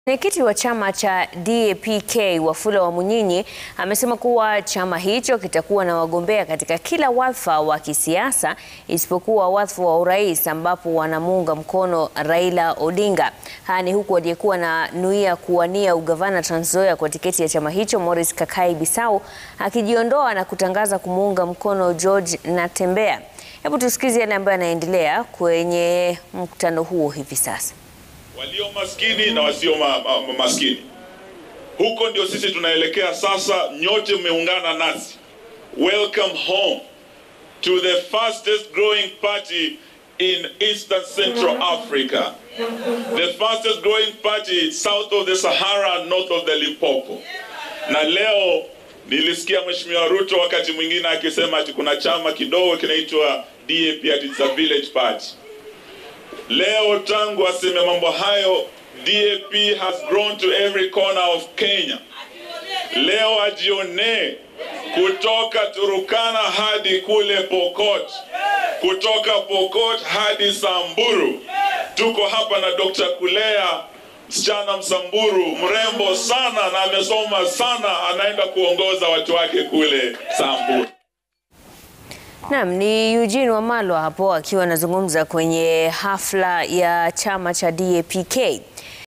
Mwenyekiti wa chama cha DAP-K Wafula Wamunyinyi amesema kuwa chama hicho kitakuwa na wagombea katika kila wadhifa wa kisiasa isipokuwa wadhifa wa urais ambapo wanamuunga mkono Raila Odinga. Haya ni huku aliyekuwa na nuia kuwania ugavana Trans Nzoia kwa tiketi ya chama hicho Morris Kakai Bisau akijiondoa na kutangaza kumuunga mkono George Natembeya. Hebu tusikize yale ambayo yanaendelea kwenye mkutano huo hivi sasa. walio maskini na wasio ma, ma, ma, maskini. Huko ndio sisi tunaelekea sasa. Nyote mmeungana nasi. Welcome home to the fastest growing party in Eastern Central Africa. The fastest growing party south of the Sahara, north of the Limpopo. Na leo nilisikia Mheshimiwa Ruto wakati mwingine akisema ati kuna chama kidogo kinaitwa DAP ati it's a village party. Leo tangu aseme mambo hayo, DAP has grown to every corner of Kenya. Leo ajionee kutoka Turukana hadi kule Pokot, kutoka Pokot hadi Samburu. Tuko hapa na Dr. Kulea, msichana Msamburu, mrembo sana na amesoma sana, anaenda kuongoza watu wake kule Samburu. Naam, ni Eugene Wamalwa hapo akiwa anazungumza kwenye hafla ya chama cha DAP-K.